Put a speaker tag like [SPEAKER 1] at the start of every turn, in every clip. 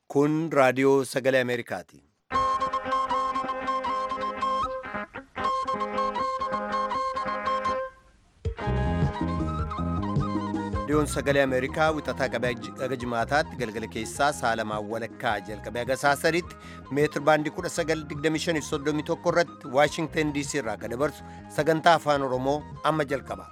[SPEAKER 1] Kun raadiyoo sagalee Ameerikaati. Raadiyoon sagalee Ameerikaa wixataa qabee aga jimaataatti galgala keessaa saalamaan walakkaa jalqabee aga saasaritti meetir baandii 1925 irratti Waashingtan DC irraa kan dabarsu sagantaa afaan Oromoo amma jalqaba.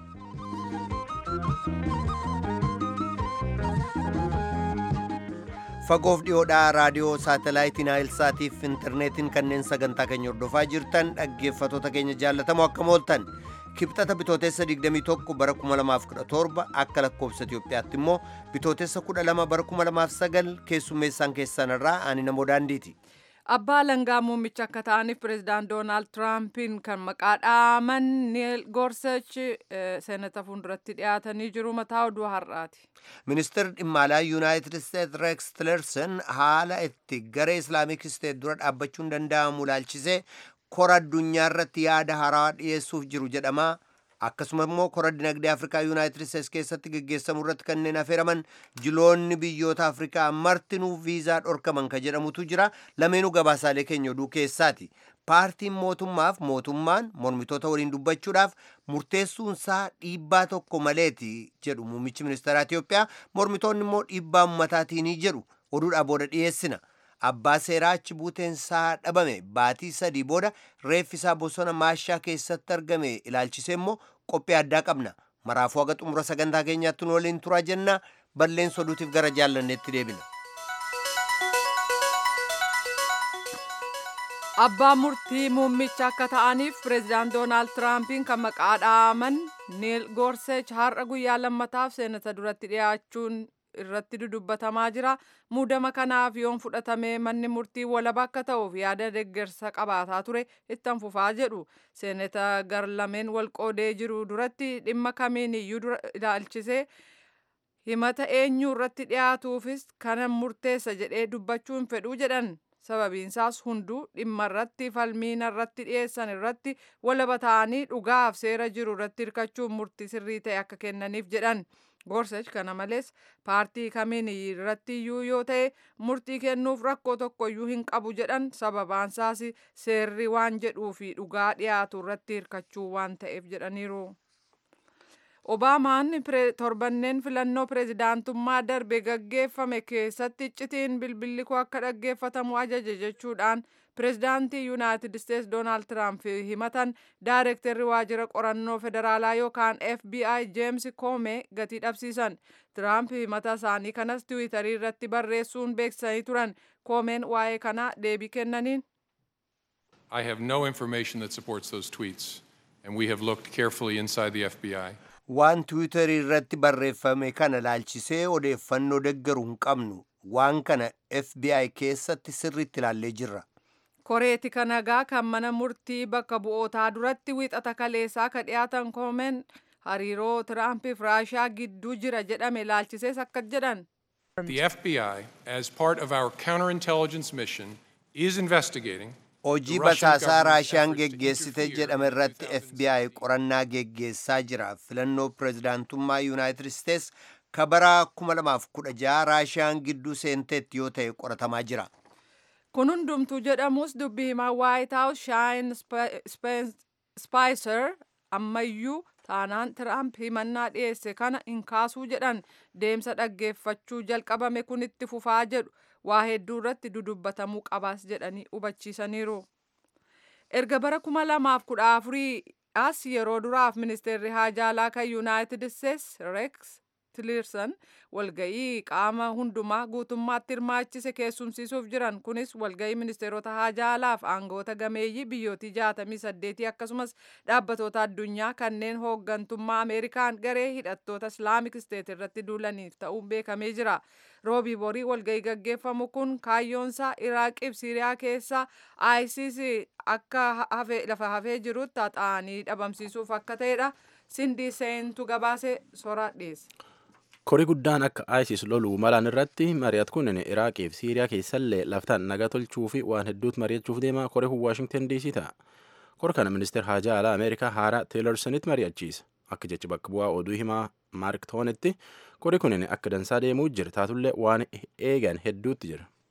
[SPEAKER 1] Fagoof dhiyoodhaa raadiyoo saatalaayitii Naayilsaatiif intarneetiin kanneen sagantaa keenya hordofaa jirtan dhaggeeffatoota keenya jaallatamoo akkam ooltan. kibxata bitootessa 21 bara 2017 akka lakkoofsa Itoophiyaatti immoo bitootessa 12 bara 2009 keessummeessaan keessanirraa ani namoo daandiiti.
[SPEAKER 2] Abbaa langaa muummicha akka ta'aniif pireezidaant Doonaald Tiraampiin kan maqaa dhaaman Niil Goorsech seenata fuulduratti dhiyaatanii jiru mataa oduu har'aati.
[SPEAKER 1] Ministeerri dhimma alaa Yuunaayitid Isteet Reeks Tilerson haala itti garee Islaamik Isteet dura dhaabbachuun danda'amu ilaalchisee kora addunyaa irratti yaada haaraa dhiyeessuuf jiru jedhama. Akkasuma immoo kora dinagdee Afrikaa Yuunaayitid Isteets keessatti geggeessamu irratti kanneen affeeraman jiloonni biyyoota Afrikaa martinuu viizaa dhorkaman kan jedhamutu jira. Lameenuu gabaasaalee keenya oduu keessaati. Paartiin mootummaaf mootummaan mormitoota waliin dubbachuudhaaf murteessuunsaa dhiibbaa tokko maleeti jedhu muummichi ministeeraa Itoophiyaa. Mormitoonni immoo dhiibbaa uummataatiin jedhu oduudhaa booda dhiyeessina. abbaa seeraa achi buuteensaa dhabame baatii sadii booda reeffisaa bosona maashaa keessatti argame ilaalchisee immoo qophii addaa qabna maraafuu haga xumura sagantaa keenyaatti nu waliin turaa jenna balleessa oduutiif gara jaallanneetti deebina.
[SPEAKER 2] Abbaa murtii muummicha akka ta'aniif pireezidaant Doonaald Tiraampiin kan maqaa dhaaman Niil Goorsech har'a guyyaa lammataaf seenata duratti dhiyaachuun irratti dudubbatamaa jira. Muudama kanaaf yoon fudhatame manni murtii walaba akka ta'uuf yaada deeggarsa qabaataa ture ittan fufaa jedhu. Seeneta gar lameen wal qoodee jiru duratti dhimma kamiin iyyuu ilaalchisee himata eenyuu irratti dhiyaatuufis kana murteessa jedhee dubbachuun fedhuu jedhan. Sababiinsaas hunduu dhimma irratti falmiin irratti dhiyeessan irratti walaba ta'anii dhugaaf seera jiru irratti hirkachuun murtii sirrii ta'e akka kennaniif jedhan. Goorsech kana malees paartii kamiin irratti iyyuu yoo ta'e murtii kennuuf rakkoo tokko iyyuu hin qabu jedhan sababaansaas seerri waan jedhuu fi dhugaa dhiyaatu irratti hirkachuu waan ta'eef jedhaniiru. Obaamaan torbanneen filannoo pireezidaantummaa darbe gaggeeffame keessatti iccitiin bilbilli koo akka dhaggeeffatamu ajaje jechuudhaan pireezidaantii yuunaayitid isteets doonaald tiraamp himatan daayirektarri waajjira qorannoo federaalaa yookaan fbi jeems koomee gatii dhabsiisan tiraamp himata isaanii kanas tiwiitarii irratti barreessuun beeksisanii turan koomeen waa'ee kanaa deebii kennaniin.
[SPEAKER 3] I have no information that supports those tweets and we have looked carefully inside the FBI.
[SPEAKER 1] Waan tiwiitarii irratti barreeffame kana laalchisee odeeffannoo deggaru hin qabnu waan kana FBI keessatti sirriitti ilaallee jirra.
[SPEAKER 2] koreeti kanagaa kan mana murtii bakka bu'ootaa duratti wiixata kaleessaa ka dhiyaatan koomeen hariiroo tiraampiif raashaa gidduu jira jedhame ilaalchisees akka jedhan.
[SPEAKER 3] The FBI, as part of our counterintelligence mission, is investigating
[SPEAKER 1] Hojii basaasaa Raashiyaan geggeessite jedhame irratti FBI qorannaa geggeessaa jira. Filannoo pireezidaantummaa Yuunaayitid Isteets ka bara 2016 Raashiyaan gidduu seenteetti yoo ta'e qoratamaa jira.
[SPEAKER 2] Kun hundumtuu jedhamus dubbi himaa White House Shine Spicer ammayyuu taanaan Tiraamp himannaa dhiyeesse kana hin kaasuu jedhan deemsa dhaggeeffachuu jalqabame kun itti fufaa jedhu waa hedduu irratti dudubbatamuu qabaas jedhanii hubachiisaniiru. Erga bara kuma lamaaf kudha afurii as yeroo duraaf ministeerri haajaalaa kan Yuunaayitid Isteets Reeks Tillerson walga'ii qaama hundumaa guutummaatti hirmaachise keessumsiisuuf jiran kunis walga'ii ministeerota haajaalaaf aangoota gameeyyii biyyootii jaatamii saddeetii akkasumas dhaabbatoota addunyaa kanneen hooggantummaa ameerikaan garee hidhattoota islaamik isteet irratti duulaniif ta'uun beekamee jira roobii borii walga'ii gaggeeffamu kun kaayyoonsaa iraaqiif siiriyaa keessaa isis akka lafa hafee jirutti haxaa'anii dhabamsiisuuf akka ta'edha sindii seentu gabaase soraa dhiyeesse.
[SPEAKER 4] korii guddaan akka isis loluu malaan irratti mari'at kun iraaqii fi siiriyaa keessallee laftaan nagaa tolchuu fi waan hedduutu mari'achuuf deema koree kun waashingtan dc ta'a kor kana ministeer haajaa alaa ameerikaa haaraa teelersonitti mari'achiisa akka jechi bakka bu'aa oduu himaa maark toonitti korii kun akka dansaa deemuu jira taatullee waan eegan hedduutti jira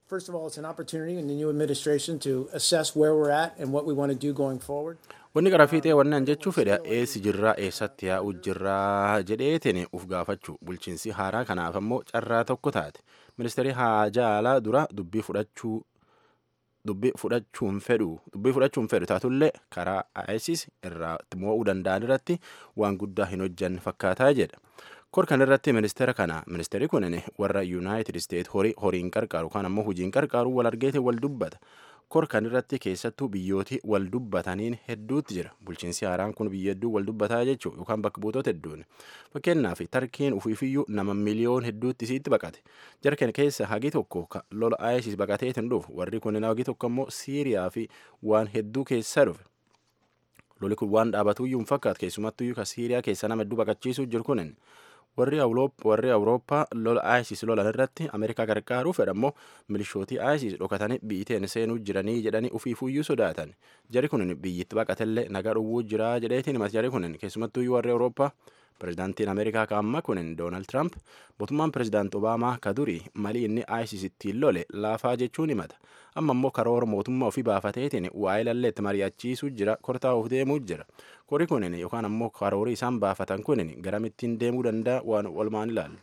[SPEAKER 5] First of all, it's an opportunity in the new administration to assess where we're at and what we want to do going forward.
[SPEAKER 4] Wanni gara fiixee wannan jechuu fedha eessi jirraa eessatti yaa'u jirraa jedheetiin uf gaafachuu bulchiinsi haaraa kanaaf ammoo carraa tokko taate ministeerri haajaa alaa dura dubbii fudhachuu dubbii fudhachuun fedhu dubbii fudhachuun fedhu taatullee karaa ISIS irraa mo'uu danda'an irratti waan guddaa hin hojjanne fakkaataa jedha. Kor kan irratti ministeera kana ministeerri kunin warra Yuunaayitid Isteet horiin qarqaaru kan ammoo hojiin qarqaaru wal argeete wal dubbata. Kor kan irratti keessattuu biyyooti wal dubbataniin hedduutti jira. Bulchiinsi haaraan kun biyya hedduu wal dubbataa jechuun yookaan bakka buutota hedduun. Fakkeenyaaf Tarkiin ufiifiyyuu nama miliyoon hedduutti isiitti baqate. Jarkan keessa hagi tokko lola ISIS baqateetiin dhufu warri kunin hagi tokko ammoo Siiriyaa fi waan hedduu keessa dhufe. Loli kun waan dhaabatuyyuu hin fakkaatu keessumattuyyuu ka Siiriyaa keessa nama hedduu baqachiisuu jiru kunin. warri warri awurooppaa lola ISIS lolan irratti ameerikaa gargaaruu fedhammoo milishootii ISIS dhokatanii biyyiteen seenuu jiranii jedhanii ufiifuyyuu sodaatan jari kunin biyyitti baqatellee nagaa dhowwuu jira jedheetiin himas jari kunin keessumattuyyuu warri awurooppaa pirezidaantiin ameerikaa ka amma kunin doonaald tiraamp mootummaan pirezidaant obaamaa ka durii malii inni ISIS ittiin lole laafaa jechuun himata amma immoo karoora mootummaa ofii baafateetiin waa'ee lalleetti mari'achiisuu jira kortaa'uuf deemuu jira kori kunin yookaan ammoo karoorii isaan baafatan kunin garamittiin deemuu danda'a waan walumaan ilaallu.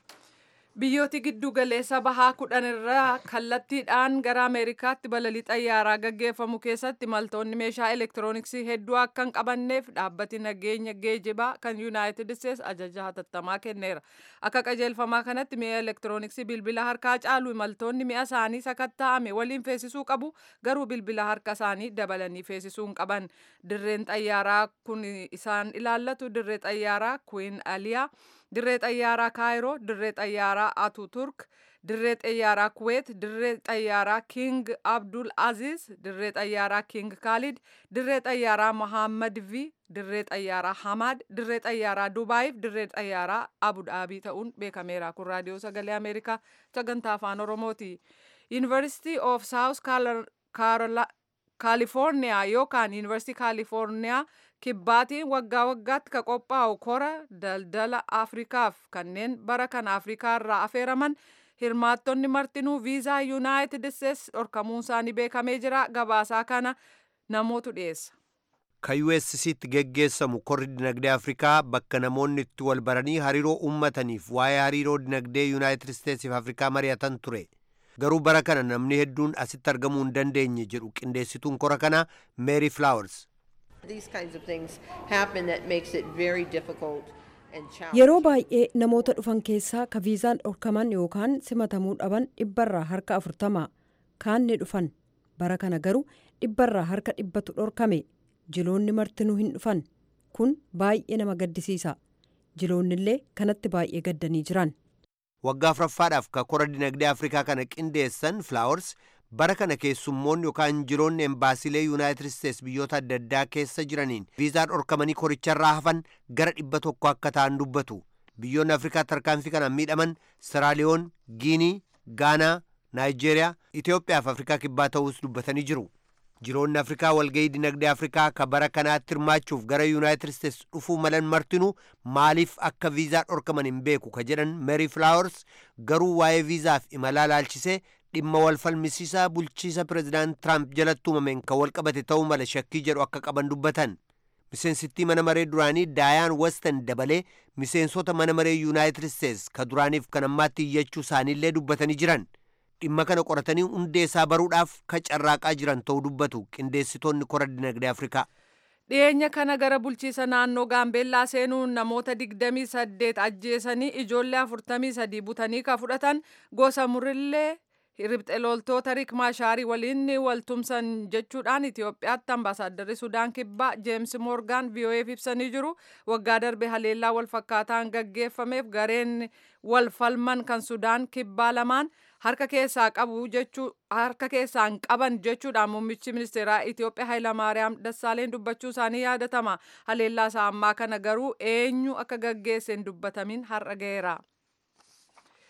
[SPEAKER 2] biyyooti giddu galeessa bahaa kudhan irraa kallattiidhaan gara ameerikaatti balalii xayyaaraa gaggeeffamu keessatti imaltoonni meeshaa elektirooniksii hedduu akka hin qabanneef dhaabbati nageenya geejibaa kan yuunaayitid isteets ajaja hatattamaa kenneera akka qajeelfamaa kanatti mi'a elektirooniksii bilbila harkaa caalu imaltoonni mi'a isaanii sakatta'ame waliin feesisuu qabu garuu bilbila harka isaanii dabalanii feesisuu hin qaban dirreen xayyaaraa kun isaan ilaallatu dirree xayyaaraa kuwiin aliyaa dirree xayyaaraa kaayiroo dirree xayyaaraa atuturk dirree xayyaaraa kuweet dirree xayyaaraa king abdul aziz dirree xayyaaraa king kaalid dirree xayyaaraa mohammad v dirree xayyaaraa hamaad dirree xayyaaraa dubaayiif dirree xayyaaraa abu dhaabii ta'uun beekameera kun raadiyoo sagalee ameerikaa sagantaa afaan oromooti yuunivarsiitii of saawus kaalifoorniyaa yookaan yuunivarsiitii kaalifoorniyaa kibbaatiin waggaa waggaatti ka qophaa'u kora daldala afrikaaf kanneen bara kana afrikaa irraa afeeraman hirmaattonni martinuu viizaa yuunaayitid isteets dhorkamuun isaanii beekamee jira gabaasaa kana namootu dhiyeessa.
[SPEAKER 1] ka USCtti geggeessamu korri dinagdee Afrikaa bakka namoonni itti wal baranii hariiroo uummataniif waa'ee hariiroo dinagdee Yuunaayitid Isteetsiif Afrikaa mari'atan ture. Garuu bara kana namni hedduun asitti argamuu hin dandeenye jedhu qindeessituun kora kanaa Mary Flowers.
[SPEAKER 6] Yeroo baay'ee namoota dhufan keessaa ka viizaan dhorkaman yookaan simatamuu dhaban dhibbarraa harka afurtama kaan ni dhufan bara kana garuu dhibbarraa harka dhibbatu dhorkame jiloonni martinuu hin dhufan kun baay'ee nama gaddisiisa jiloonni illee kanatti baay'ee gaddanii jiran.
[SPEAKER 1] Waggaa afuraffaadhaaf ka kora dinagdee Afrikaa kana qindeessan Flowers bara kana keessummoonni yookaan jiroonni embaasiilee yuunaayitid isteets biyyoota adda addaa keessa jiraniin viizaa dhorkamanii koricharraa hafan gara dhibba tokko akka ta'an dubbatu biyyoonni afrikaa tarkaanfii kanaan miidhaman siraaliyoon giinii gaanaa naayijeeriyaa itiyoophiyaa fi afrikaa kibbaa ta'uus dubbatanii jiru jiroonni afrikaa walgayii dinagdee afrikaa ka bara kanaatti hirmaachuuf gara yuunaayitid isteets dhufuu malan martinuu maaliif akka viizaa dhorkaman hin beeku ka jedhan meeri flaawers garuu waa'ee viizaaf imalaa laalchisee dhimma wal falmisiisaa bulchiisa pireezidaant tiraamp jalatti uumameen kan wal qabate ta'uu mala shakkii jedhu akka qaban dubbatan miseensittii mana maree duraanii daayaan westan dabalee miseensota mana maree yuunaayitid isteets ka duraaniif kan ammaatti iyyachuu isaaniillee dubbatanii jiran dhimma kana qoratanii hundee isaa baruudhaaf ka carraaqaa jiran ta'uu dubbatu qindeessitoonni kora dinagdee afrikaa
[SPEAKER 2] dhiyeenya kana gara bulchiisa naannoo gaambeellaa seenuun namoota 28 ajjeesanii ijoollee 43 butanii ka fudhatan gosa murillee ribxe loltoota riik maashaarii waliin waltumsan jechuudhaan Itoophiyaatti ambaasaaddarri Sudaan kibbaa Jeems Moorgaan VOA'f ibsanii jiru. Waggaa darbe haleellaa wal fakkaataan gaggeeffameef gareen wal falman kan Sudaan kibbaa lamaan harka keessaa qabu jechuu harka keessaan qaban jechuudhaan muummichi ministeeraa Itoophiyaa Hayilamaariyaam Dassaaleen dubbachuu isaanii yaadatama. Haleellaa isaa ammaa kana garuu eenyu akka gaggeesse hin dubbatamin har'a ga'eera.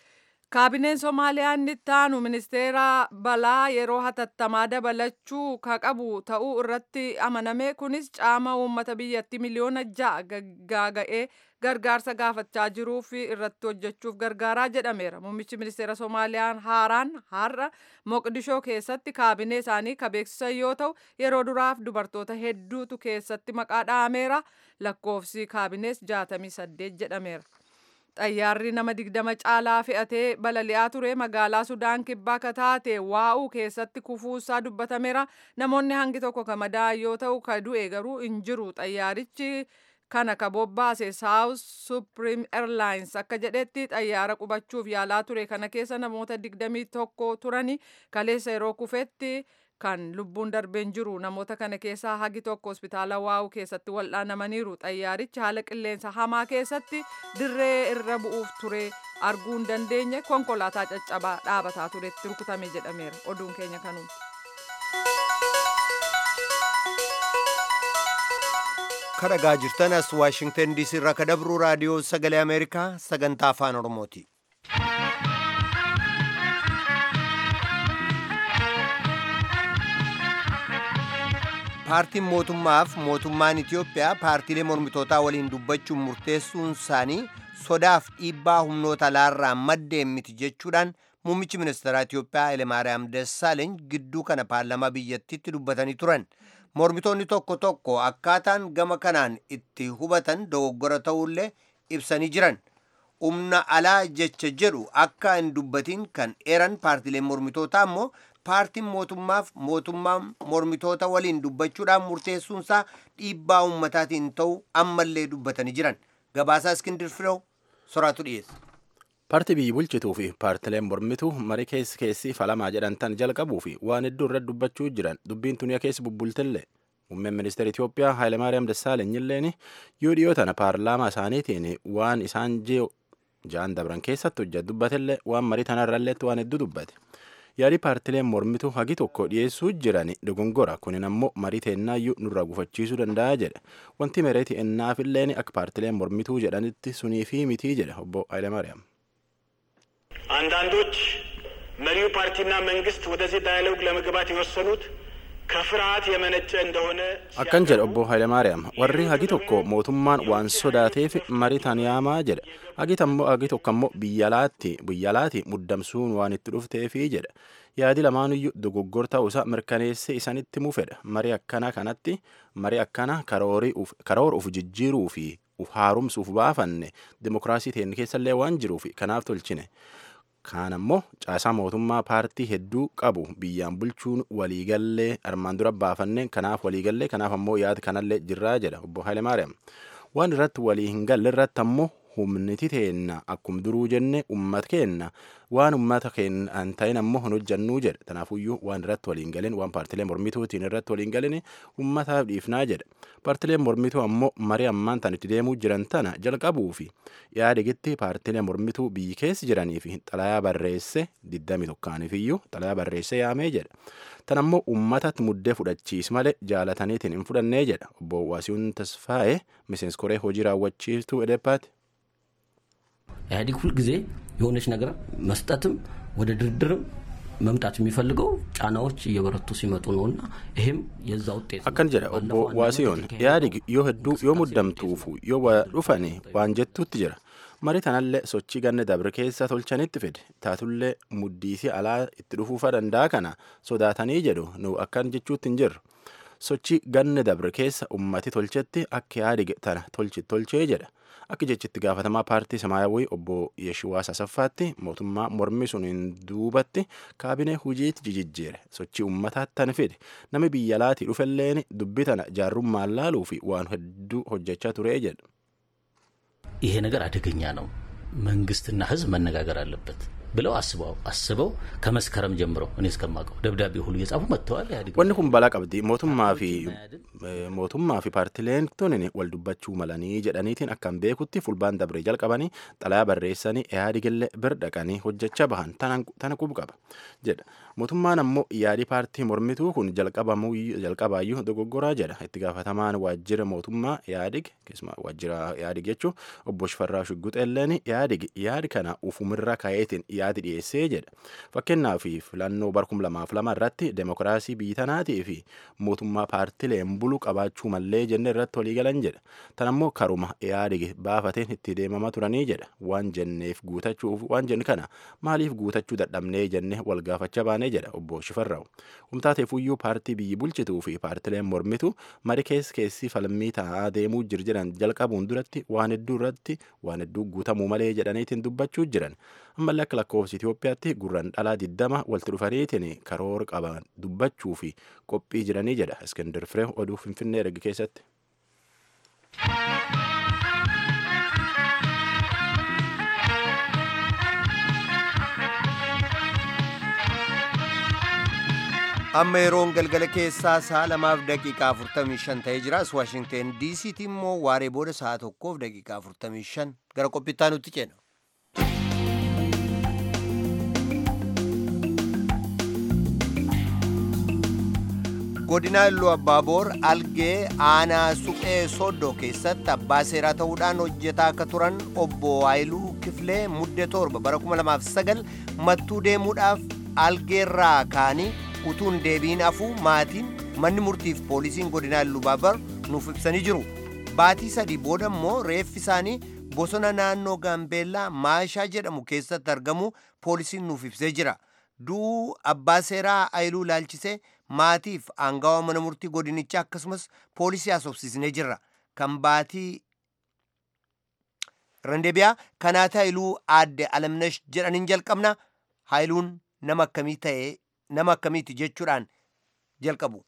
[SPEAKER 2] Kaabineen Somaaliyaa inni itti aanu ministeera balaa yeroo hatattamaa dabalachuu ka qabu ta'uu irratti amaname kunis caama uummata biyyattii miliyoona ja'a gaaga'ee gargaarsa gaafachaa jiruuf irratti hojjechuuf gargaaraa jedhameera. Muummichi ministeera Somaaliyaa haaraan har'a Moqdishoo keessatti kaabinee isaanii ka beeksisan yoo ta'u yeroo duraaf dubartoota hedduutu keessatti maqaa dha'ameera. Lakkoofsi kaabinees 68 jedhameera. xayyaarri nama digdama caalaa fe'atee balali'aa ture magaalaa sudaan kibbaa ka taate waa'uu keessatti kufuusaa dubbatameera namoonni hangi tokko ka madaa'an yoo ta'u ka du'e garuu hin jiru xayyaarichi kana ka bobbaase saawus supreme airlines akka jedhetti xayyaara qubachuuf yaalaa ture kana keessa namoota digdamii tokko turani kaleessa yeroo kufetti kan lubbuun darbeen jiru namoota kana keessaa hagi tokko hospitaala waa'uu keessatti wal'aanamaniiru xayyaarichi haala qilleensa hamaa keessatti dirree irra bu'uuf ture arguu hin dandeenye konkolaataa caccabaa dhaabataa turetti rukutame jedhameera oduun keenya kanuma.
[SPEAKER 1] kadhagaa jirtan as waashingtan diisii irraa ka dabru raadiyoo sagalee ameerikaa sagantaa afaan oromooti. paartiin mootummaaf mootummaan Itiyoophiyaa paartiilee mormitootaa waliin dubbachuun murteessuun isaanii sodaaf dhiibbaa humnoota alaarraa maddeen miti jechuudhaan muummichi ministeeraa Itiyoophiyaa Hayilemaariyaam Dassaaleeny gidduu kana paarlamaa biyyattiitti dubbatanii turan. Mormitoonni tokko tokko akkaataan gama kanaan itti hubatan dogoggora ta'ullee ibsanii jiran. Humna alaa jecha jedhu akka hin dubbatiin kan eeran paartiileen mormitootaa immoo paartiin mootummaaf mootummaan mormitoota waliin dubbachuudhaan murteessuunsaa dhiibbaa ummataatiin ta'u ammallee dubbatanii jiran gabaasaa iskindir firoo soraatu dhiyeessa.
[SPEAKER 4] Paartii biyyi bulchituu fi paartileen mormituu marii keessi keessi falamaa jedhantan jalqabuu fi waan hedduu irratti dubbachuu jiran dubbiin tuniya keessa bubbultellee muummeen ministeera Itiyoophiyaa Hayilemaariyaam Dassaaleny illeen yoo dhiyoo tana paarlaamaa isaaniitiin waan isaan ja'an dabran keessatti hojjetu dubbatellee waan marii tanarralleetti waan hedduu dubbate. yaadi paartileen mormituu hagi tokko dhiyeessuu jiran dogongora kunin ammoo marii teennaayyuu nurra gufachiisuu danda'a jedhe wanti mereeti ennaafilleen akka paartileen mormituu jedhanitti sunii fi mitii jedhe obbo Hayilemaariyaam.
[SPEAKER 7] አንዳንዶች መሪው ፓርቲና መንግስት ወደዚህ ዳያሎግ ለመግባት የወሰኑት ከፍርሃት የመነጨ እንደሆነ
[SPEAKER 4] akkan jedhe obbo Hayilemaariyaam warri hagi tokko mootummaan waan sodaateef marii tan yaamaa jedhe hagi tokko ammoo biyyalaatti biyyalaatti muddamsuun waan itti dhufteefi jedhe yaadi lamaanuyyuu dogoggor ta'uusaa mirkaneessee isanitti mufedha marii akkana kanatti marii akkana karoora uf jijjiiruu fi uf haaromsuuf baafanne dimokiraasii teenya keessallee waan jiruuf kanaaf tolchine. kaan ammoo caasaa mootummaa paartii hedduu qabu biyyaan bulchuun waliigallee armaan dura baafanne kanaaf waliigallee kanaaf ammoo yaada kanallee jirraa jedha obbo Hayilemaariyaam waan irratti walii hin galle irratti ammoo humniti teenna akkum duruu jenne ummata keenna waan ummata keenya hin ta'in ammoo hin hojjannuu jedhe tanaafuyyuu waan irratti waliin galin waan paartilee mormituutiin irratti waliin galin ummataaf dhiifnaa jedhe paartileen mormituu ammoo marii ammaan tan itti deemuu jiran tana jalqabuu fi yaadigitti paartilee mormituu biyyi keessa jiranii fi xalayaa barreesse 21 iyyuu xalayaa barreesse yaamee jedhe tan ammoo ummatatti muddee fudhachiis malee jaalataniitiin hin fudhannee jedha obbo Waasihuun Tasfaa'ee miseensi koree hojii raawwachiistuu edepaati.
[SPEAKER 8] ኢህአዴግ ሁልጊዜ የሆነች ነገር መስጠትም ወደ ድርድርም መምጣት የሚፈልገው ጫናዎች እየበረቱ ሲመጡ ነው እና ይህም የዛ ውጤት
[SPEAKER 4] akkan jedha obbo Waasiyoon yaadig yoo hedduu yoo muddamtuufu yoo waa dhufane waan jettuutti jira marii tanallee sochii ganne dabre keessa tolchanitti fide taatullee muddiisii alaa itti dhufuufa danda'a kana sodaatanii jedhu nu akkan jechuutti hin jirru sochii ganne dabre keessa ummati tolchetti akka yaadig tana tolchi tolchee jedha akka jechitti gaafatamaa paartii samaayawii obbo Yeshiwaas Asaffaatti mootummaa mormi sun hin duubatti kaabinee hujiitti jijjiire sochii ummataatti tan fide namni biyya laatii dhufelleen dubbii tana jaarrummaan laaluu fi waan hedduu hojjechaa ture jedha.
[SPEAKER 8] ይሄ ነገር አደገኛ ነው፣ መንግስትና ህዝብ መነጋገር አለበት ብለው አስበው አስበው ከመስከረም ጀምረው እኔ እስከማውቀው ደብዳቤ ሁሉ እየጻፉ መጥተዋል። ኢህአዴግ
[SPEAKER 4] wanni kun balaa qabdi mootummaa fi mootummaa fi paartileen tunin wal dubbachuu malanii jedhaniitiin akkan beekutti fulbaan dabree jalqabanii xalayaa barreessanii ihaadigillee bir dhaqanii hojjechaa bahan tana qub qaba jedha mootummaan ammoo yaadii paartii mormituu kun jalqabaayyuu dogoggoraa jedha itti gaafatamaan waajjira mootummaa yaadig keessumaa waajjira yaadig jechuun obbo Shifarraa Shugguxeelleen yaadig yaadi kana ufumirra ka'eetiin yaadi dhiyeessee jedha fakkeenyaaf filannoo barkum lamaaf lama irratti demokiraasii biitanaatii fi mootummaa paartileen bulu qabaachuu mallee jenne irratti walii galan jedha tan ammoo karuma yaadig baafateen itti deemamaa turanii jedha waan jenneef guutachuuf waan jenne kana maaliif guutachuu dadhabnee jenne wal gaafachaa baanee jedha obbo Shifarraa'u. Humtaateefuyyuu paartii biyyi bulchituu fi paartileen mormitu mari keessa keessi falmii ta'aa deemuu jiran jalqabuun duratti waan hedduu irratti waan hedduu guutamuu malee jedhaniitiin dubbachuu jiran. Ammallee akka lakkoofsa Itoophiyaatti gurran dhalaa diddama walitti dhufaniitiin karoora qaban dubbachuu fi qophii jiranii jedha Iskandar Firee oduu Finfinnee erga keessatti.
[SPEAKER 1] amma yeroon galgala keessaa sa'a lamaaf daqiiqaa 45 ta'ee jira as waashingteen diisiitti immoo waaree booda sa'a tokkoof daqiiqaa 45 gara qophittaa nutti ceena. godina illuu abbaaboor algee aanaa suphee soddoo keessatti abbaa seeraa ta'uudhaan hojjetaa akka turan obbo Haayiluu Kifilee muddee torba bara 2009 mattuu deemuudhaaf algeerraa ka'anii utuun deebiin afuu maatiin manni murtiif poolisiin godinaa illuu abbaaboor nuuf ibsanii jiru baatii sadii booda immoo reeffi isaanii bosona naannoo gaambeellaa maashaa jedhamu keessatti argamu poolisiin nuuf ibsee jira du'uu abbaa seeraa Haayiluu laalchisee maatiif aangawa mana murtii godinichaa akkasumas poolisii haasofsiisnee jirra kan baatii randeebiyaa kanaata Haayiluu aadde alamnash jedhaniin jalqabna Haayiluun nama akkamii ta'e nama akkamiiti jechuudhaan jalqabu.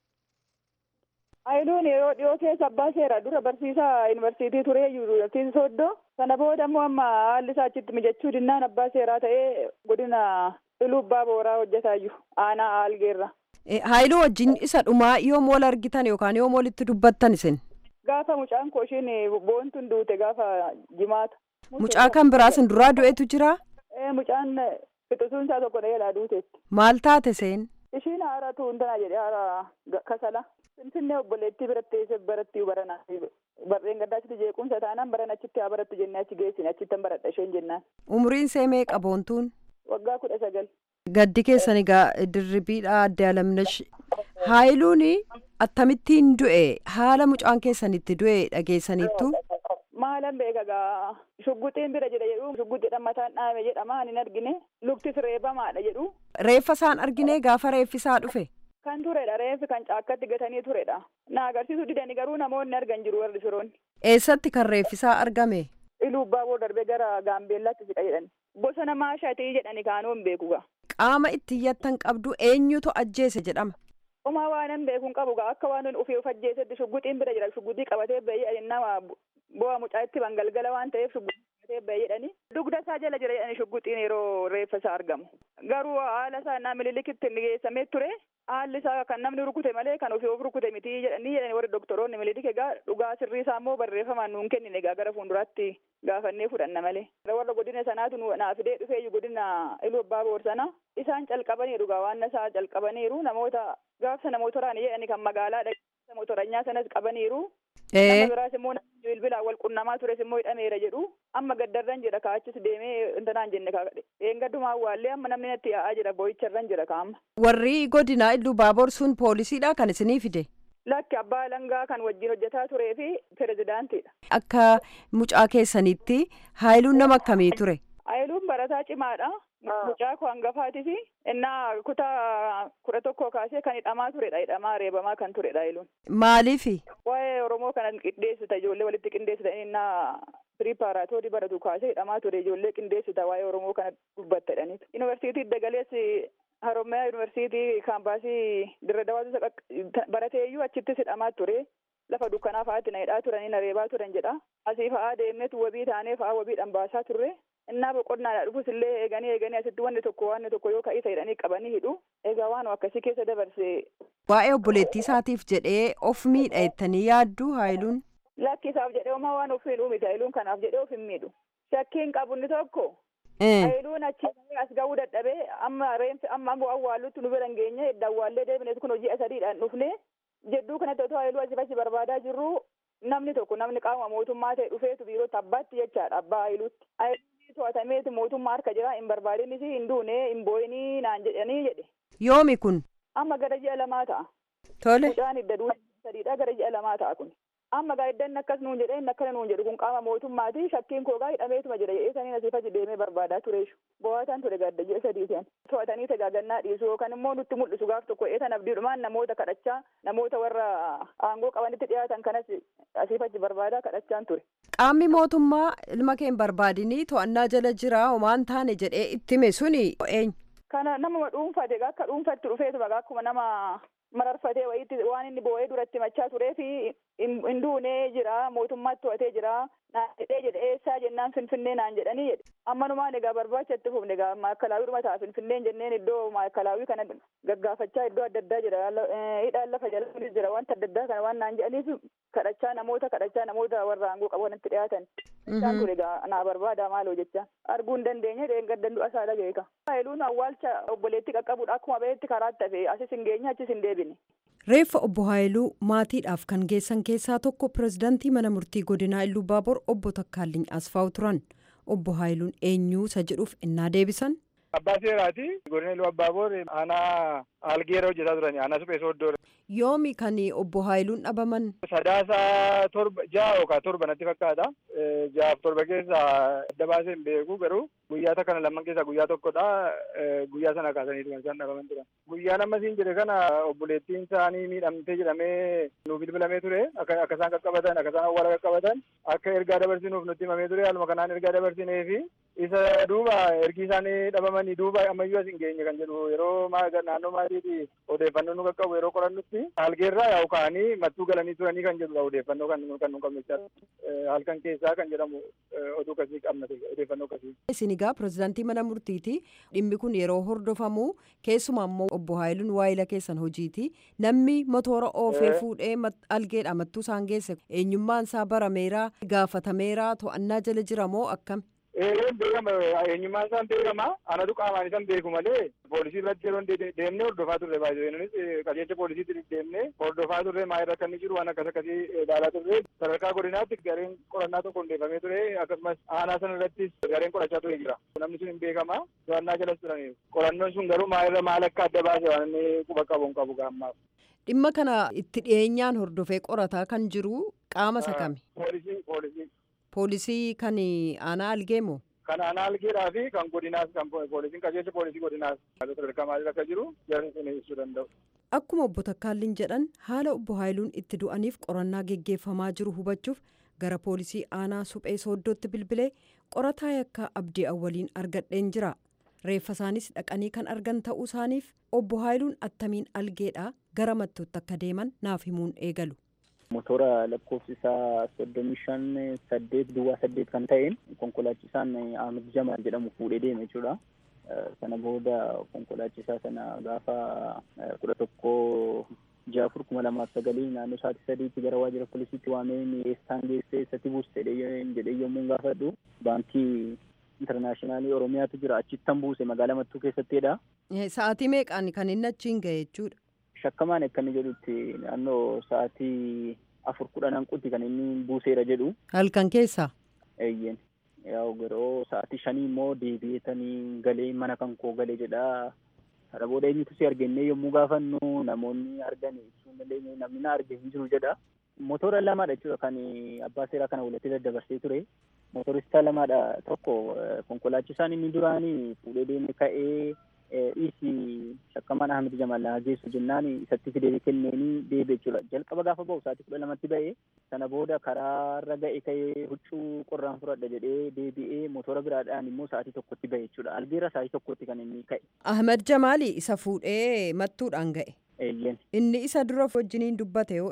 [SPEAKER 9] Haayiluun yeroo dhiyoo keessa abbaa seeraa dura barsiisaa yuunivarsiitii turee yuunivarsiitii Sooddoo sana booda immoo amma haalli isaa achitti mijachuu dinnaan abbaa seeraa ta'ee godina Iluu Abbaa Booraa hojjetaa jiru aanaa Aalgeerra.
[SPEAKER 6] Haayiluu wajjin isa dhumaa yoom wal argitan yookaan yoom walitti dubbattan isin?
[SPEAKER 9] Gaafa mucaan koo ishiin boontuun duute gaafa jimaata.
[SPEAKER 6] Mucaa kan biraa isin duraa du'etu jira?
[SPEAKER 9] Mucaan fixisuun isaa tokko dheeraa duuteetti.
[SPEAKER 6] Maal taate seen?
[SPEAKER 9] Ishiin haara tuuntanaa jedhee haara kasala. Finfinnee obboleettii biratti eessa baratti baranaa barreen gaddaa achitti jeequmsa taanaan baran achitti haa barattu jennee achi geessine achitti baradha isheen jennaan.
[SPEAKER 6] Umriin see meeqa boontuun?
[SPEAKER 9] Waggaa kudha sagal.
[SPEAKER 6] Gaddi keessan egaa dirribiidha adde alamnash. Haayiluun akkamittiin du'e haala mucaan keessanitti du'e dhageessaniittu?
[SPEAKER 9] Maalan beeka gaa shugguxiin bira jira jedhu shugguxiidhaan mataan dhaame jedhama hin argine luktis reebamaadha jedhu.
[SPEAKER 6] Reeffa isaan argine gaafa reeffi isaa dhufe?
[SPEAKER 9] Kan turedha reeffi kan caakkatti gatanii turedha. Na agarsiisu didanii garuu namoonni argan jiru warri firoonni.
[SPEAKER 6] Eessatti kan reeffi isaa argame?
[SPEAKER 9] Iluu Abbaaboo darbee gara Gaambeellaatti siqa jedhani. Bosona maashaatii jedhani kaanuu hin beeku gaa.
[SPEAKER 6] Qaama itti iyyattan qabdu eenyutu ajjeese jedhama?
[SPEAKER 9] Umaa waan hin beekuun qabu gaa akka waan ofii of ajjeesetti shugguxiin bira jira shugguxii qabatee bahee nama bu'aa mucaa itti bangalgala waan ta'eef shugguxii qabatee bahee jedhani. Dugda isaa jala jira jedhani shugguxiin yeroo reeffa isaa argamu. Garuu haala isaa naa mililikitti inni geessamee ture haalli isaa kan namni rukute malee kan ofii of rukute miti jedhanii jedhani warri doktoroonni mililik egaa dhugaa sirrii isaa immoo barreeffamaan nuun kennine egaa gara fuulduraatti gaafannee fudhanna malee. Warra godina sanaatu naa fidee dhufeeyyu godina iluu abbaa boor sana isaan calqabaniiru gaa waan isaa calqabaniiru namoota gaafsa namoota jedhani kan magaalaa dhageessa motoranyaa sanas qabaniiru. Nama biraas immoo bilbilaan wal qunnamaa tures immoo hidhameera jedhu amma gaddarran jira kaachis deemee intanaan jenne kaadhe eengaddumaa waallee amma namni natti yaa'aa jira boo'icharran jira kaama.
[SPEAKER 6] Warri godinaa illuu baaboor sun poolisiidha kan isinii fide.
[SPEAKER 9] Lakki abbaa langaa kan wajjin hojjetaa turee fi pirezidaantiidha.
[SPEAKER 6] Akka mucaa keessanitti haayiluun nama akkamii ture?
[SPEAKER 9] Haayiluun barataa cimaadha. Mucaa koo hangafaatii fi innaa kutaa kudha tokkoo kaasee kan hidhamaa turedha. Hidhamaa reebamaa kan turedha haayiluun.
[SPEAKER 6] Maaliifi?
[SPEAKER 9] Waa'ee Oromoo kana qindeessita ijoollee walitti qindeessita innaa piripaaraatoorii baratu kaasee hidhamaa ture ijoollee qindeessita waa'ee Oromoo kana dubbatta jedhaniitu. Yuunivarsiitii Dagalees Haromyaa Yuunivarsiitii kaampaasii Dirre Dawaatu barateeyyuu achittis hidhamaa ture. Lafa dukkanaa fa'aatti na hidhaa turanii na reebaa turan jedha. Asii fa'aa deemneetu wabii taanee fa'aa wabiidhaan baasaa turre. innaa boqonnaadha dhufus illee eeganii eeganii asitti wanni tokko wanni tokko yoo ka'isa jedhanii qabanii hidhu egaa waan akkasii keessa dabarse.
[SPEAKER 6] Waa'ee obboleettii isaatiif jedhee of miidha jettanii yaaddu haayiluun.
[SPEAKER 9] Lakki isaaf jedhee homaa waan of miidhuu miti haayiluun kanaaf jedhee of hin miidhu. Shakkiin qabu inni tokko Haayiluun achi as ga'uu dadhabee amma reenfi amma awwaallutti nu bira hin geenye edda awwaallee deebine kun hojii sadiidhaan dhufne jedduu kanatti otoo haayiluu asii fachi barbaadaa jirru namni tokko namni qaama mootummaa ta'e dhufeetu biirootti abbaatti jechaadha abbaa haayiluutti. Haayiluun to'atameeti mootummaa harka jira hin barbaadinis hin duune hin booyinii naan jedhanii jedhe.
[SPEAKER 6] Yoomi kun?
[SPEAKER 9] Amma gara ji'a lamaa ta'a.
[SPEAKER 6] Tole.
[SPEAKER 9] Mucaan hidda duudha sadiidha gara ji'a lamaa ta'a kun. Amma gaa iddan akkas nuun jedhee inni akkana nuun jedhu kun qaama mootummaati shakkiin koo gaa hidhameetuma jira jedhee saniin asii fachi deemee barbaadaa tureeshu. Bo'aataan ture gadda ji'a sadiitiin. To'atanii tajaajannaa dhiisu yookaan immoo nutti mul'isu gaaf tokko eetan abdiidhumaan namoota kadhachaa namoota warra aangoo qabanitti dhiyaatan kanas asii fachi barbaadaa kadhachaan ture.
[SPEAKER 6] Qaamni mootummaa ilma kee hin barbaadinii to'annaa jala jira homaan taane jedhee itti hime suni eenyu?
[SPEAKER 9] Kana nama dhuunfate akka dhuunfatti dhufeetu baga akkuma nama mararfatee wayiitti waan inni boo'ee duratti machaa turee fi hin duunee jira mootummaatti to'atee jira naan jedhee jedhe eessaa jennaan finfinnee naan jedhanii jedhe ammanumaan egaa barbaacha itti fufne egaa maakalaawii dhuma ta'a finfinneen jenneen iddoo maakalaawii kana gaggaafachaa iddoo adda addaa jira hidhaan lafa jala jira wanta adda addaa kana waan naan jedhaniif kadhachaa namoota kadhachaa namoota warra aangoo qabanitti dhiyaatan isaan ture egaa naa barbaada maaloo jecha arguu hin dandeenye dheengaddan du'a isaa dhageeka. Haayiluun awwaalcha obboleetti qaqqabuudha akkuma beetti karaatti hafe asis hin geenye achis hin deebine.
[SPEAKER 6] Reeffa obbo Haayiluu maatiidhaaf kan geessan keessaa tokko pirezidaantii mana murtii godinaa Illuu Baabor obbo Takkaalliin Asfaaw turan. Obbo Haayiluun eenyuu isa jedhuuf innaa deebisan.
[SPEAKER 10] Abbaa seeraati. Godina Illuu Abbaaboor aanaa algeera hojjetaa turani. Aanaa suphee sooddoo.
[SPEAKER 6] Yoomi kan obbo Haayiluun dhabaman.
[SPEAKER 10] Sadaasa torba ja'a yookaan torba natti fakkaata. Ja'aaf torba keessa adda baasee hin beeku garuu guyyaa kana lamman keessaa guyyaa tokkodha. Guyyaa sana kaasanii turan isaan dhabaman turan. Guyyaa nama siin jedhe kana obboleettiin isaanii miidhamtee jedhamee nuuf bilbilamee ture. Akka isaan qaqqabatan akka isaan awwaala qaqqabatan akka ergaa dabarsinuuf nutti himamee ture. Haaluma kanaan ergaa dabarsinee fi isa duuba ergi isaanii dhabamanii duuba ammayyuu as hin geenye kan jedhu yeroo naannoo maatiiti odeeffannoo nu qaqqabu yeroo qorannutti algeerraa yaa'u ka'anii mattuu galanii turanii kan jedhudha odeeffannoo kan kan nu qabne halkan keessaa kan jedhamu oduu kasii qabna odeeffannoo kasii.
[SPEAKER 6] Isin egaa pirezidaantii mana murtiiti dhimmi kun yeroo hordofamu keessumaa immoo obbo Haayiluun waayila keessan hojiiti namni motoora oofee fuudhee algeedha mattuu isaan geesse eenyummaan isaa barameera gaafatameera to'annaa jala jira moo akkam.
[SPEAKER 10] Eereen beekama eenyummaan isaan beekama anatu qaamaan isaan beeku malee poolisii irratti yeroo deemnee hordofaa turre baay'ee nunis qajeelcha poolisiitti deemnee hordofaa turre maa irra kan jiru waan akkas akkasii ilaalaa turre sadarkaa godinaatti gareen qorannaa tokko hundeeffamee ture akkasumas aanaa sana irrattis gareen qorachaa ture jira namni sun hin beekama to'annaa jalas turaniiru qorannoon sun garuu maa irra maal akka adda baase waan inni quba qabu hin qabu gaammaaf.
[SPEAKER 6] Dhimma kana itti dhiyeenyaan hordofee qorataa kan jiru qaama isa kami?
[SPEAKER 10] Poolisii poolisii.
[SPEAKER 6] Poolisii kan aanaa algeemo.
[SPEAKER 10] Kan aanaa algeedhaa fi kan godinaas kan poolisiin qajeelcha poolisii godinaas sadarkaa maalii akka jiru jarri sun ibsuu danda'u.
[SPEAKER 6] Akkuma obbo Takkaalliin jedhan haala obbo Haayiluun itti du'aniif qorannaa geggeeffamaa jiru hubachuuf gara poolisii aanaa suphee sooddootti bilbilee qorataa yakkaa abdii awwaliin argadheen jira. Reeffa isaanis dhaqanii kan argan ta'uu isaaniif obbo Haayiluun attamiin algeedhaa gara mattuutti akka deeman naaf himuun eegalu.
[SPEAKER 11] motora lakkoofsi isaa soddomii shan saddeet duwwaa saddeet kan ta'een konkolaachisaan Ahmed Jamal jedhamu fuudhee deeme jechuudha. Sana booda konkolaachisaa sana gaafa kudha tokko ja'a afur kuma lamaaf sagalii naannoo sa'aatii sadiitti gara waajjira poolisiitti waamee eessaan geesse eessatti buuse jedhee yommuu gaafadhu baankii intarnaashinaali oromiyaatu jira achittan buuse magaalaa mattuu keessattidha.
[SPEAKER 6] Sa'aatii meeqaan kan inni achiin ga'e jechuudha.
[SPEAKER 11] Shakkamaan akka inni jedhutti naannoo sa'aatii afur kudhan hanqutti kan inni buuseera jedhu.
[SPEAKER 6] Halkan keessaa.
[SPEAKER 11] Eeyyeen. Yaa'u garuu sa'aatii shanii immoo deebi'eetanii galee mana kan koo galee jedha. Kana booda eenyutu si argannee yommuu gaafannu namoonni argan ibsuu dandeenye namni na arge hin jiru jedha. Motora lamaadha jechuudha kan abbaa seeraa kana walitti daddabarsee ture. Motoristaa lamaadha tokko konkolaachisaan inni duraanii fuudhee deeme ka'ee dhiisi shakkamaan Ahmed Jamal na geessu jennaan isatti fidee kenneenii deebi'e jechuudha. Jalqaba gaafa ba'u sa'aatii kudha lamatti ba'e sana booda karaarra ga'e ka'ee huccuu qorraan fudhadha jedhee deebi'ee motora biraadhaan immoo sa'aatii tokkotti ba'e jechuudha. Algeera sa'aatii tokkotti kan inni ka'e.
[SPEAKER 6] Ahmed Jamaali isa fuudhee mattuudhaan ga'e.
[SPEAKER 11] Eeyyeen.
[SPEAKER 6] Inni isa dura wajjiniin dubbate yoo eewu.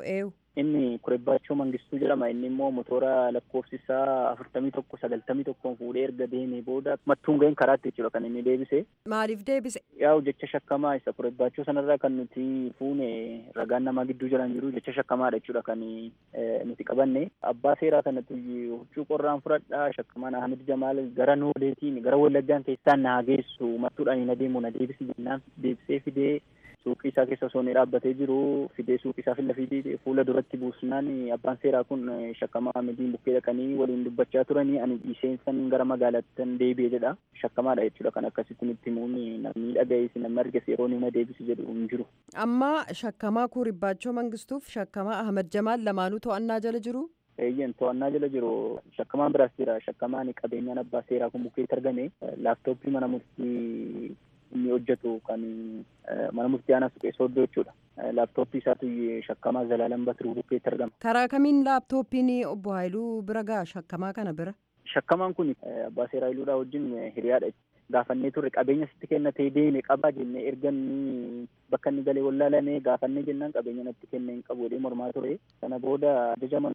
[SPEAKER 11] inni kurebbaachoo mangistuu jedhama inni immoo motora lakkoofsi isaa afurtamii tokko sagaltamii tokkoon fuudhee erga deemee booda mattuun ga'een karaatti jechuudha kan inni deebise.
[SPEAKER 6] Maaliif deebise?
[SPEAKER 11] Yaa'u jecha shakkamaa isa kurebbaachoo sanarraa kan nuti fuune ragaan namaa gidduu jiran jiru jecha shakkamaadha jechuudha kan nuti qabanne. Abbaa seeraa kanatu huccuu qorraan fudhadhaa shakkamaan Ahmed Jamaal gara noodeetiin gara wallaggaan keessaan naa geessu mattuudhaan na deemu na deebisi jennaan deebisee fidee suuqii isaa keessa osoo inni dhaabbatee jiru fidee suuqii isaa fillafii fuula duratti buusnaan abbaan seeraa kun shakkamaa Ahmediin bukkee dhaqanii waliin dubbachaa turanii ani dhiiseensan gara magaalaattan deebi'e jedha shakkamaadha jechuudha kan akkasitti nutti himuun namni dhaga'ees namni arges yeroo nama deebisi jedhu hin jiru.
[SPEAKER 6] Amma shakkamaa kuuribbaachoo mangistuuf shakkamaa Ahmed Jamaal lamaanuu to'annaa jala jiru.
[SPEAKER 11] Eeyyen to'annaa jala jiru shakkamaan biraas jira shakkamaan qabeenyaan abbaa seeraa kun bukkeetti argame laaptooppii mana murtii inni hojjetu kan mana murtii aanaa suphee sooddoo jechuudha. Laaptooppii isaatu shakkamaa Zalaalam Batiruu bukkeetti argama.
[SPEAKER 6] Karaa kamiin laaptooppiin obbo Haayiluu bira ga'a shakkamaa kana bira?
[SPEAKER 11] Shakkamaan kun abbaa seeraa Haayiluudhaa wajjin hiriyaadha. Gaafannee turre qabeenya sitti kennatee deeme qabaa jennee erga inni bakka inni galee wallaalame gaafannee jennaan qabeenya natti kenne hin qabu jedhee mormaa ture. Sana booda ajaja mana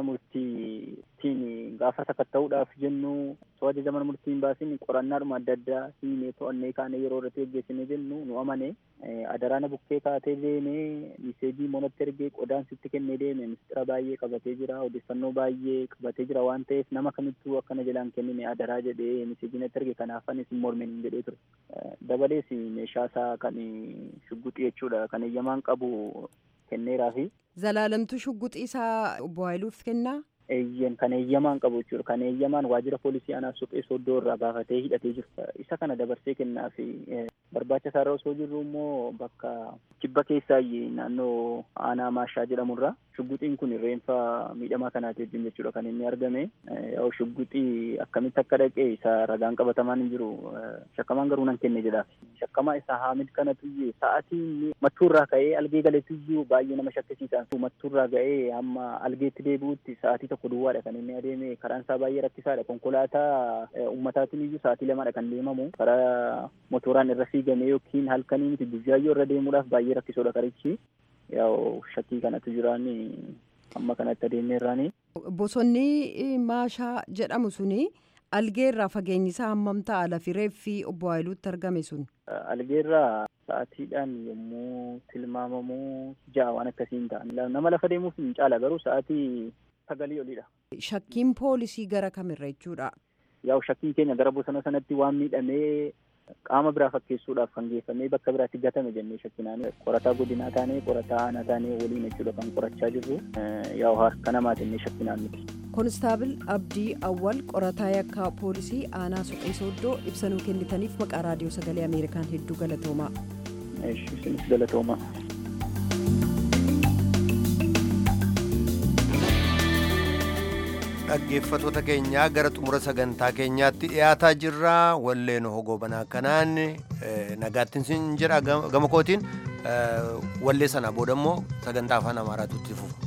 [SPEAKER 11] murtiitiin gaafa sakatta'uudhaaf jennu osoo ajaja mana murtii hin baasin qorannaadhuma adda addaa hiinee to'annee kaanee yeroo irratti geggeessine jennu nu amane adaraana bukkee kaatee deemee miseejii monatti ergee qodaan sitti kennee deeme mistira baay'ee qabatee jira odeeffannoo baay'ee qabatee jira waan ta'eef nama kamittuu akkana jalaan kennine adaraa jedhee miseejii natti erge kanaaf anis hin mormin jedhee ture. Dabalees meeshaa isaa kan shugguxii jechuudha kan eeyyamaan qabu kenneeraa fi.
[SPEAKER 6] Zalaalamtu shugguxii isaa obbo Haayiluuf kennaa?
[SPEAKER 11] Eeyyen kan eeyyamaan qabu jechuudha. Kan eeyyamaan waajjira poolisii aanaa suphee sooddoo irraa baafatee hidhatee jiru. Isa kana dabarsee kennaa fi barbaacha isaarra osoo jirru immoo bakka kibba keessaa naannoo aanaa maashaa jedhamurra shugguxiin kun reenfa miidhamaa kanaati wajjin jechuudha kan inni argame. Yoo shugguxii akkamitti akka dhaqee isa ragaan qabatamaan hin jiru shakkamaan garuu nan kenne jedhaaf. Shakkamaa isa Haamid kanatu sa'aatii mattuurraa ka'ee algee galeetuyyuu baay'ee nama shakkisiisa. Mattuurraa ga'ee hamma algeetti deebi'utti sa'aatii tokko duwwaadha kan inni adeeme karaan isaa baay'ee rakkisaadha. Konkolaataa ummataatiin iyyuu sa'aatii lamaadha kan deemamu. Karaa motoraan irra fiigamee yookiin halkanii miti guyyaayyoo irra deemuudhaaf baay'ee rakkisoodha karichi. Yaa'u shakkii kanatu jiraan amma kanatti adeemee irraani.
[SPEAKER 6] Bosonni maashaa jedhamu suni algeerraa fageenyi isaa hammam ta'a lafi reeffi obbo Haayiluutti argame sun?
[SPEAKER 11] Algeerraa sa'aatiidhaan yommuu tilmaamamu ja'a waan akkasiin ta'a. Nama lafa deemuuf hin caala garuu sa'aatii sagalii olidha.
[SPEAKER 6] Shakkiin poolisii gara kamirra jechuudha?
[SPEAKER 11] Yaa'u shakkiin keenya gara bosona sanatti waan miidhamee qaama biraa fakkeessuudhaaf kan geeffamee bakka biraatti gatame jennee shakkinaan qorataa godinaa taanee qorataa aanaa taanee waliin jechuudha kan qorachaa jirru yaa'u harka namaa jennee shakkinaan miti.
[SPEAKER 6] Konistaabil Abdii Awwal qorataa yakkaa poolisii aanaa suphee sooddoo ibsanuu kennitaniif maqaa raadiyoo sagalee Ameerikaan hedduu galatoomaa.
[SPEAKER 11] Isinis galatoomaa.
[SPEAKER 1] dhaggeeffatoota keenyaa gara xumura sagantaa keenyaatti dhiyaataa jirra walleen hogoobanaa kanaan nagaattiin sin jedha gama kootiin wallee sana booda immoo sagantaa afaan amaaraatu itti fufa.